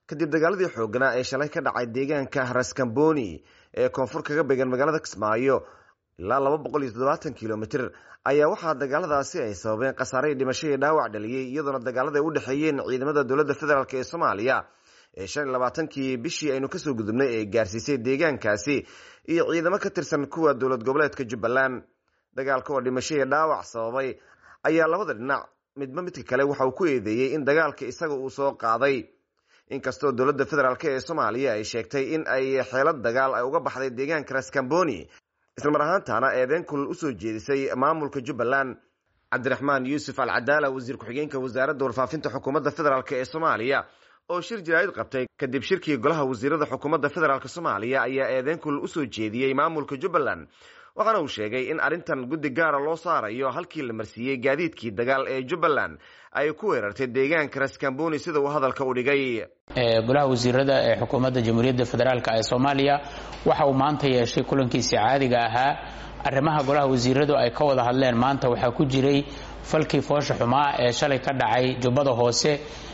kadib dagaaladii xooganaa ee shalay ka dhacay deegaanka raskamboni ee koonfur kaga beegan magaalada kismaayo ilaa laba boqol iyo toddobaatan kilomitr ayaa waxaa dagaaladaasi ay sababeen khasaare dhimasho iyo dhaawac dhaliyey iyadoona dagaalada ay u dhexeeyeen ciidamada dowladda federaalk ee soomaaliya ee shan iyo labaatankii bishii aynu kasoo gudubnay ee gaarsiisay deegaankaasi iyo ciidamo ka tirsan kuwa dowlad goboleedka jubbaland dagaalka oo dhimasho iyo dhaawac sababay ayaa labada dhinac midba midka kale waxa uu ku eedeeyey in dagaalka isaga uu soo qaaday inkastoo dowladda federaalk ee soomaaliya ay sheegtay in ay xeelad dagaal ay uga baxday deegaanka raskamboni islamar ahaantaana eedeyn kulal usoo jeedisay maamulka jubbaland cabdiraxmaan yuusuf alcadaala wasiir ku-xigeenka wasaaradda warfaafinta xukuumadda federaalk ee soomaaliya oo shir jaraa'id qabtay kadib shirkii golaha wasiirada xukuumadda federaalk soomaaliya ayaa eedeyn kulal usoo jeediyey maamulka jubbaland waxaana uu sheegay in arrintan guddi gaara loo saarayo halkii la marsiiyey gaadiidkii dagaal ee jubbaland ay ku weerartay deegaanka raskamboni sida uu hadalka u dhigay golaha wasiirada ee xukuumadda jamhuuriyadda federaalk ee soomaaliya waxa uu maanta yeeshay kulankiisii caadiga ahaa arrimaha golaha wasiiradu ay ka wada hadleen maanta waxaa ku jiray falkii foosha xumaa ee shalay ka dhacay jubbada hoose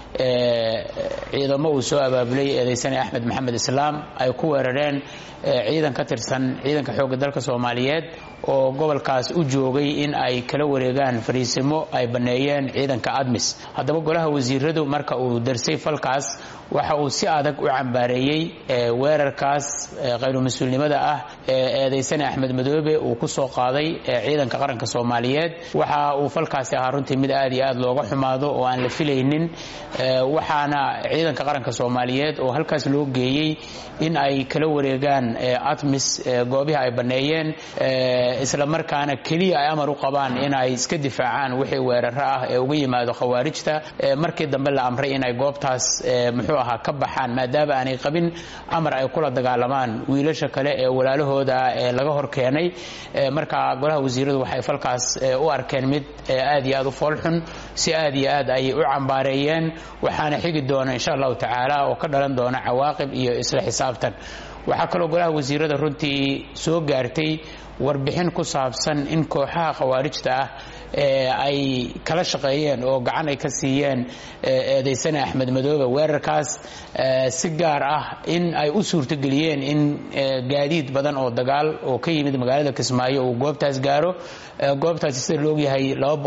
ciidamo uu soo abaabulay eedaysane axmed maxamed islaam ay ku weerareen ciidan ka tirsan ciidanka xoogga dalka soomaaliyeed oo gobolkaas u joogay in ay kala wareegaan fariisimo ay banneeyeen ciidanka admis haddaba golaha wasiiradu marka uu darsay falkaas waxa uu si adag u cambaareeyey weerarkaas khayru mas-uulnimada ah ee eedaysane axmed madoobe uu ku soo qaaday ciidanka qaranka soomaaliyeed waxa uu falkaasi ahaa runtii mid aad iyo aad looga xumaado oo aan la filaynin waxaana ciidanka qaranka soomaaliyeed oo halkaas loo geeyey in ay kala wareegaan atmis goobihi ay banneeyeen isla markaana keliya ay amar u qabaan in ay iska difaacaan wixii weeraro ah ee uga yimaado khawaarijta markii dambe la amray inay goobtaas muxuu ahaa ka baxaan maadaama aanay qabin amar ay kula dagaalamaan wiilasha kale ee walaalahooda ee laga hor keenay marka golaha wasiiradu waxay falkaas u arkeen mid aad iyo aad u foolxun si aad iyo aad ayay u cambaareeyeen waxaana xigi doona insha allahu tacaala oo ka dhalan doona cawaaqib iyo isla xisaabtan waxaa kaloo golaha wasiirada runtii soo gaartay warbixin ku saabsan in kooxaha khawaarijta ah ay kala shaqeeyeen oo gacan ay ka siiyeen eedaysane axmed madoobe weerarkaas si gaar ah in ay u suurtogeliyeen in gaadiid badan oo dagaal oo ka yimid magaalada kismaayo uu goobtaas gaaro goobtaasi sida laogyahay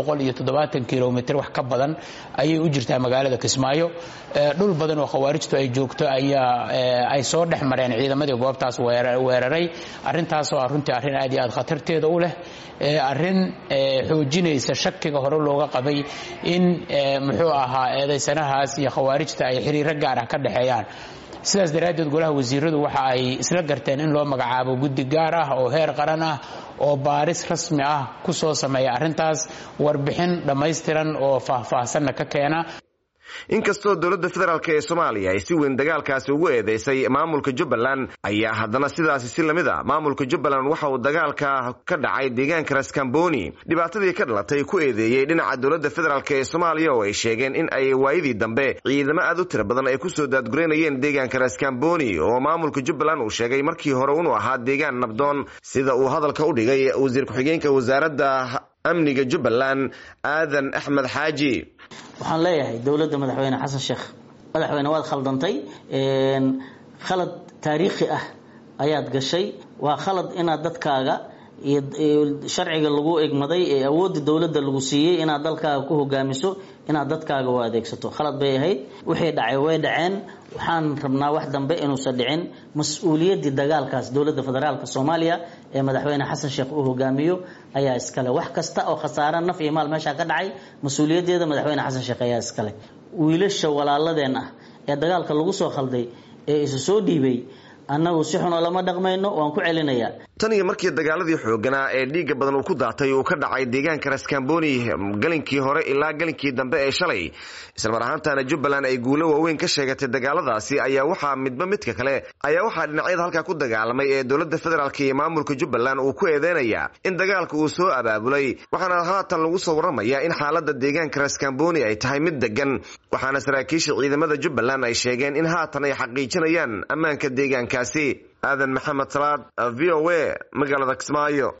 kilomitr wax ka badan ayay u jirtaa magaalada kismaayo dhul badan oo khawaarijtu ay joogto ayaa ay soo dhex mareen ciidamadii goobtaas weeraray arrintaasoo ah runtii arrin aad iyo aad khatarteeda u leh arrin xoojinaysa shakiga hore looga qabay in muxuu ahaa eedaysanahaas iyo khawaarijta ay xiriiro gaar ah ka dhexeeyaan sidaas daraaddeed golaha wasiiradu waxa ay isla garteen in loo magacaabo guddi gaar ah oo heer qaran ah oo baaris rasmi ah ku soo sameeya arrintaas warbixin dhammaystiran oo faahfaahsanna ka keena inkastoo dowladda federaalk ee soomaaliya ay si weyn dagaalkaasi ugu eedeysay maamulka jubbaland ayaa haddana sidaasi si lamid a maamulka jubbaland waxa uu dagaalka ka dhacay deegaanka raskamboni dhibaatadii ka dhalatay ku eedeeyey dhinaca dowladda federaalk ee soomaaliya oo ay sheegeen in ay waayadii dambe ciidamo aad u tira badan ay kusoo daadgureynayeen deegaanka raskamboni oo maamulka jubbaland uu sheegay markii hore inuu ahaa deegaan nabdoon sida uu hadalka u dhigay wasiir ku-xigeenka wasaaradda amniga jubbaland aadan axmed xaaji waxaan leeyahay dowladda madaxweyne xasan sheekh madaxweyne waad khaldantay khalad taariikhi ah ayaad gashay waa khalad inaad dadkaaga iyo sharciga lagu egmaday ee awoodda dowladda lagu siiyey inaad dalkaaga ku hogaamiso inaad dadkaaga u adeegsato khalad bay ahayd wixii dhacay way dhaceen waxaan rabnaa wax dambe inuusan dhicin mas-uuliyaddii dagaalkaas dowladda federaalka soomaaliya ee madaxweyne xasan sheekh uu hogaamiyo ayaa iskale wax kasta oo khasaara naf iyo maal meeshaa ka dhacay mas-uuliyaddeeda madaxweyne xasan sheekh ayaa iskale wiilasha walaaladeen ah ee dagaalka lagu soo khalday ee isu soo dhiibay annagu si xunoo lama dhaqmayno waan ku celinayaa tan iyo markii dagaaladii xooganaa ee dhiigga badan uu ku daatay uu ka dhacay deegaanka raskamboni galinkii hore ilaa galinkii dambe ee shalay islamar ahaantaana jubbaland ay guulo waaweyn ka sheegatay dagaaladaasi ayaa waxaa midba midka kale ayaa waxaa dhinacyada halkaa ku dagaalamay ee dowladda federaalk iyo maamulka jubbaland uu ku eedeynaya in dagaalka uu soo abaabulay waxaana haatan lagu soo warramaya in xaalada deegaanka raskamboni ay tahay mid degan waxaana saraakiisha ciidamada jubbaland ay sheegeen in haatan ay xaqiijinayaan ammaanka deegaankaasi aadan maxamed salaad v o a magaalada kismaayo